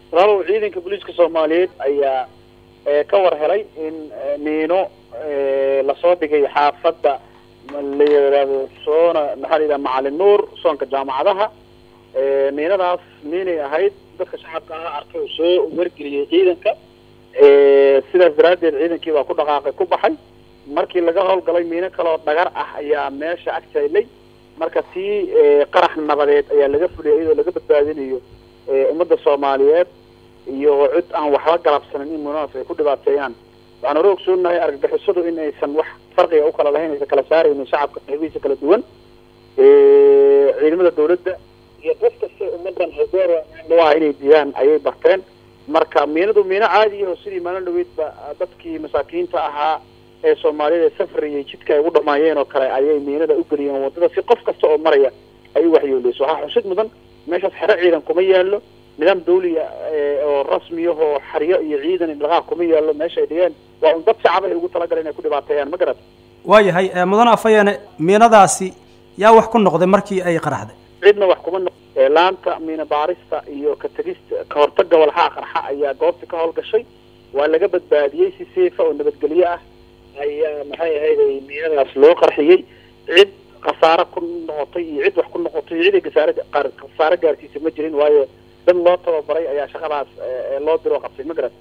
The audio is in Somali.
walaalow ciidanka booliiska soomaaliyeed ayaa ka war helay in miino lasoo dhigay xaafadda la yidhaahdo soona maxaa la yidhaha macalin nuur soonka jaamacadaha miinadaas miinay ahayd dadka shacabka aha arkay oo soo wargeliyay ciidanka sidaas daraaddeed ciidankii baa ku dhaqaaqay ku baxay markii laga howlgalay miino kaleoo dhagar ah ayaa meesha ag jaylay marka tii qarax nabadeed ayaa laga fuliyay iyadoo laga badbaadinayo ummadda soomaaliyeed iyo cid aan waxba galabsanin in miinadaas ay ku dhibaateeyaan waxaan hore ogsoonahay argagixisadu in aysan wax farqiga u kala lahayn aysan kala saaraynin shacabka qaybihiisa kala duwan ciidamada dawladda iyo qof kasta ummadan hogoor waa inay diidaan ayay barteen marka miinadu miino caadi aho sidii maalin dhaweydba dadkii masaakiinta ahaa ee soomaaliyada ee safriyay jidka ay ugu dhamaayeen oo kale ayay miinada u geliyeen waddada si qof kasta oo maraya ay u waxyeeleyso waxaa xusid mudan meeshaas xero ciidan kuma yaallo nidaam dawliya oo rasmiyahoo xaryo iyo ciidan dhaqaaq kuma yaallo meesha ay dhigeen waa un dad shacab ay ugu talagaleen inay ku dhibaateeyaan ma garat waayahay mudane afayeene miinadaasi yaa wax ku noqday markii ay qaraxday cidna wax kuma noq laanta miina baarista iyo ka tegista ka hortaga walxaa qarxa ayaa goobta ka howlgashay waa laga badbaadiyey si seefa oo nabadgelyo ah ayaa maxay ahayd miinadaas loo qarxiyey cid khasaare ku noqotay iyo cid wax ku noqotay iyo cid ay gasaare khasaare gaarsiisa ma jirin waayo dad loo tababaray ayaa shaqadaas loo diroo qabtay ma garat